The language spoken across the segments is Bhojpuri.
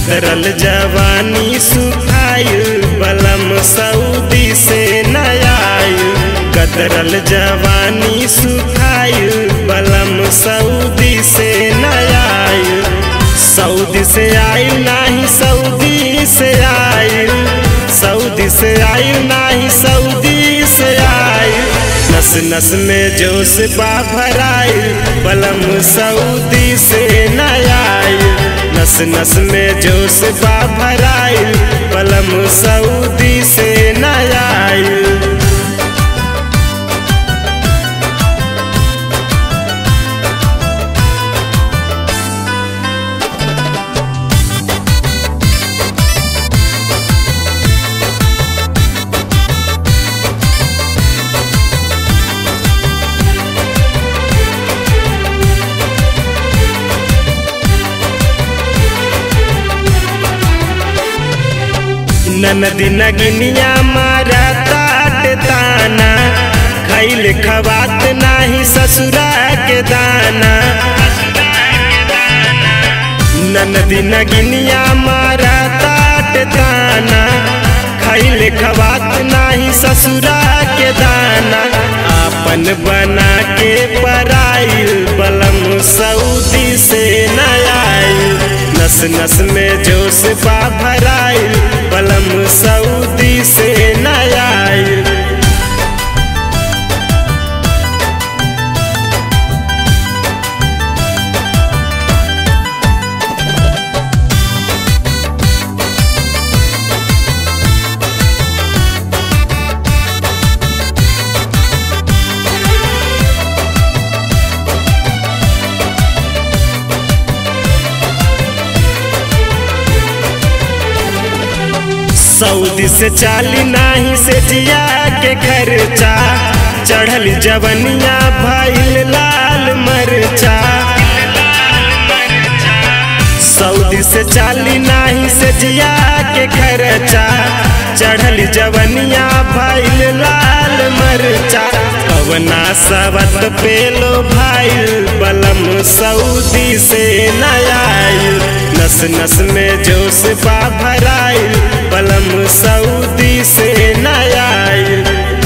गदरल जवानी सुखाइल बलम सऊदी से नयाइल गदरल जवानी सुखाइल बलम सऊदी से नयाइल सऊदी से आइल नाही सऊदी से आइल सऊदी से आइल नाही सऊदी से आइल नस नस में जोश बा भराइल बलम सऊदी से नयाइल नस नस में जोश बा भराइल बलम सऊदी से नयाइल ननदी नगिनिया मारा ताट ताना खैल खवात नाही ससुरा के दाना ननदी नगिनिया मारा ताट ताना खैल खवात नाही ससुरा के दाना आपन बना के पराइल बलम सऊदी से नयाइल नस नस में जोश बा भराइल बलम सऊदी से नयाइल सऊदी से चाली नाही से जिया के खर्चा चढ़ल जवनिया भइल लाल मरचा सऊदी से चाली नाही से जिया के खर्चा चढ़ल जवनिया भइल लाल मरचा पवना सवत पेलो भाइल बलम सऊदी से नयाइल नस नस में जोश बा भराइल बलम सऊदी से नयाइल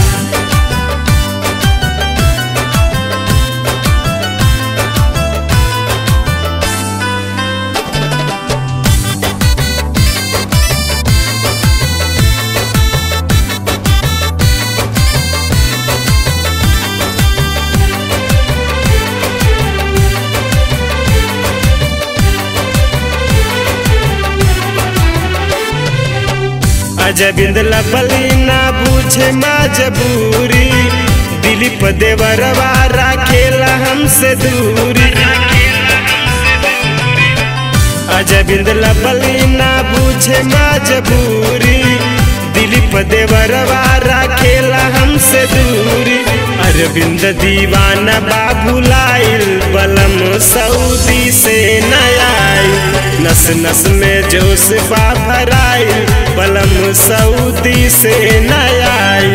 अजबिंद लबली ना बूझे मजबूरी दिलीप देवरवा राखेला हमसे दूरी अजबिंद लबली ना बूझे मजबूरी दिलीप देवरवा राखेला हमसे दूरी अरविंद दीवाना बाबुलाइल बलम सऊदी से नयाइल नस नस में जोश बा भराइल बलम सऊदी से नयाइल